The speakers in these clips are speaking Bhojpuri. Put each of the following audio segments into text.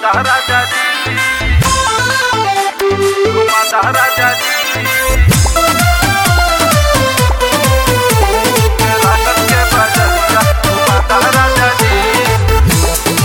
घुमाता राजा जी घुमाता राजा जी रात के बजरिया घुमाता राजा जी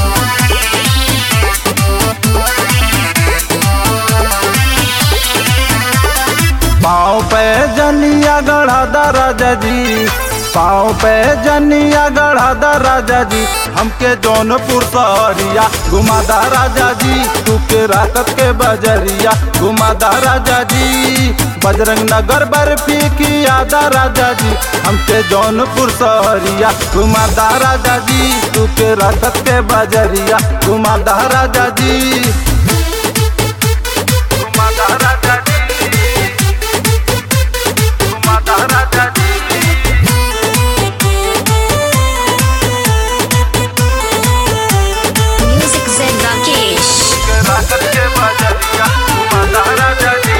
पाँव पे जनिया गढ़ा दा राजा जी पाँव पे जनिया गढ़ा दा राजा जी हमके जौनपुर सहरिया घुमादा राजा जी तू के राकत के बजरिया घुमादा राजा जी बजरंग नगर बर्फी की यादा राजा जी हमके जौनपुर सहरिया घुमादा राजा जी तू के राकत के बजरिया घुमादा राजा जी घुमाता राजा जी घुमाता राजा जी Music Zen Rakesh. रात के बजरिया घुमाता राजा जी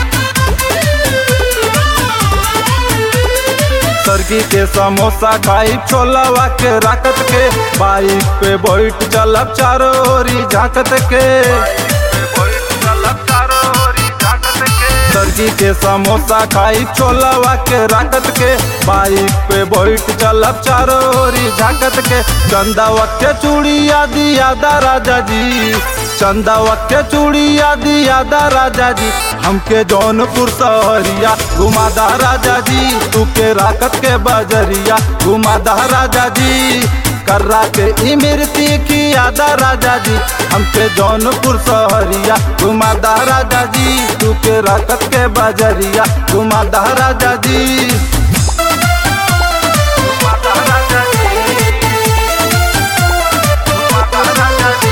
सरगी के समोसा खाई छोलावा के राकत के बाइक पे बैठ चलब चारों ओरी झाकत के सरगी के समोसा खाई छोलावा के राकत के बाइक पे बैठ चलब चारों ओरी झाकत के चंदावा के चूड़िया दिया दा राजा जी चंदावा के चूड़िया दिया दा राजा जी हमके जौनपुर सहरिया घुमादा राजा जी तू के राकत के बजरिया घुमादा राजा जी कर्रा के इमरती की यादा राजा जी हमके जौनपुर सहरिया घुमादा राजा जी तू के राकत के बजरिया घुमादा राजा जी घुमाता राजा जी घुमाता राजा जी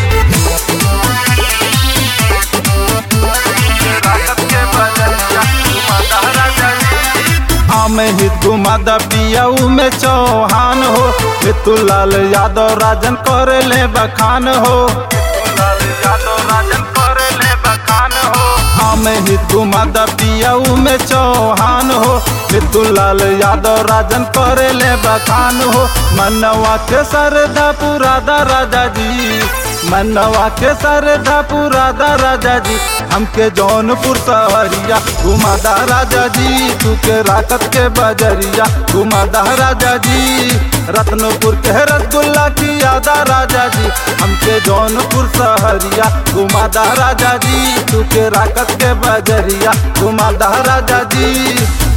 रात के बजरिया घुमाता राजा जी आमे हित घुमादा पियाऊ में चौहान हो मितुलाल यादव राजन करे ले बखान हो लाल यादव राजन करे ले बखान हो आमे हित घुमादा पियाऊ में चौहान हो मितुलाल यादव राजन करे ले बखान हो मनवा के सरदा पुरादा राजा जी मनवा के सरदा पुरादा राजा जी हमके जौनपुर सहरिया घुमादा राजा जी तू के राकत के बजरिया घुमादा राजा जी रत्नपुर के रसगुल्ला की यादा राजा जी हमके जौनपुर सहरिया घुमादा राजा जी तू के राकत के बजरिया घुमादा राजा जी